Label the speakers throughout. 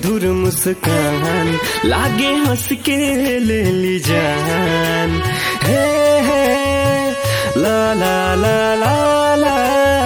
Speaker 1: मधुर मुस्कान लागे हंस के ले ली जान हे हे ला ला ला ला ला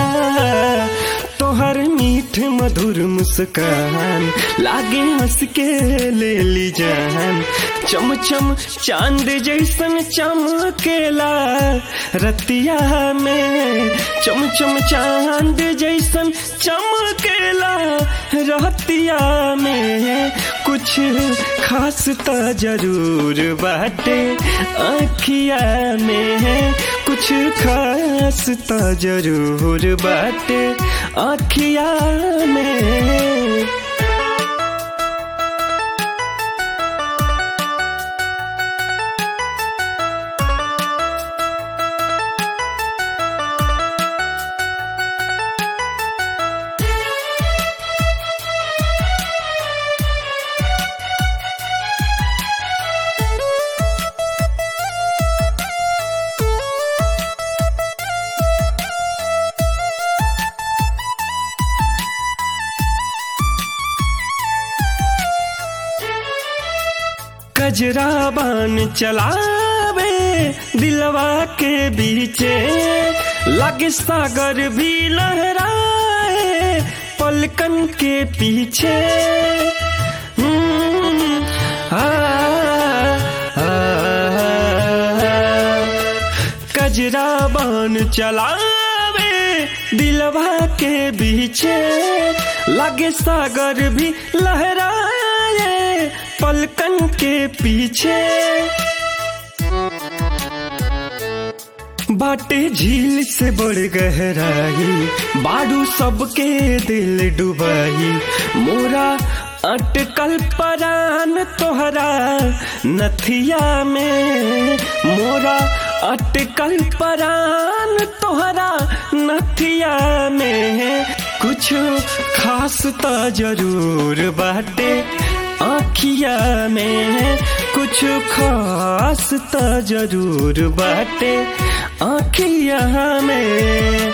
Speaker 1: तोहर मीठ मधुर मुस्कान लागे हंस के ले ली जान चम चम चांद जैसन चमकेला रतिया में चम चम चांद जैसन चमकेला रतिया में कुछ खास त जरूर बाटे आखिया में कुछ खास त जरूर बाटे आखिया में कजरा बान चलावे दिलवा के बीचे लगे सागर भी लहराए पलकन के पीछे हम्म, आ, आ, कजरा बान चलावे दिलवा के बीचे लगे सागर भी लहराए पलकन के पीछे बाटे झील से बड़ गहराई बाडू सबके दिल डुबाई मोरा अटकल परान तोहरा नथिया में मोरा अटकल परान तोहरा नथिया में कुछ खास त जरूर बाटे आखिया में कुछ खास त जरूर बाटे आखिया में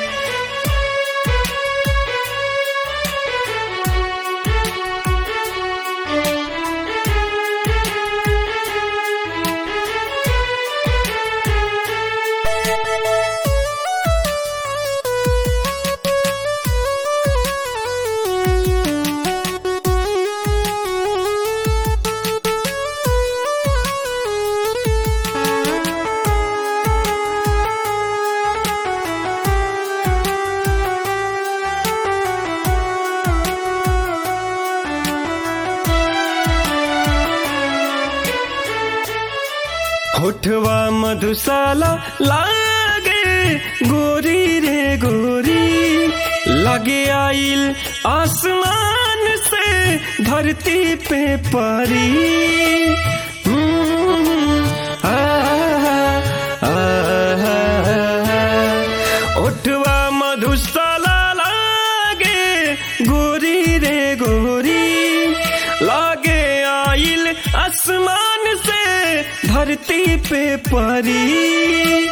Speaker 1: होठवा मधुशाला लागे गोरी रे गोरी लगे आइल आसमान से धरती पे परी हम्म, आ, आ, ओठवा मधुशाला लागे गोरी रे गोरी लागे आइल आसमान से धरती पे परी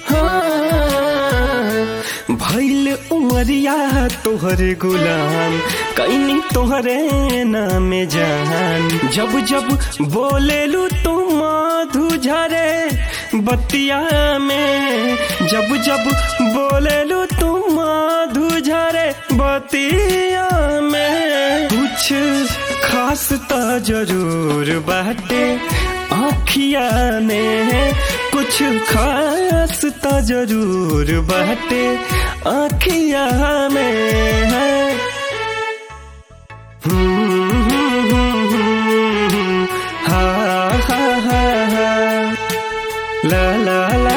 Speaker 1: हाँ, भैल उमरिया तोहरे गुलाम कैनी तोहरे नाम जान जब जब बोलेलू तू मधु झरे बतिया में जब जब बोलेलू तू मधु झरे बतिया में कुछ खास त जरूर बाटे आखिया में कुछ खास त जरूर बाटे आखिया में है हा हा हा हा ला ला ला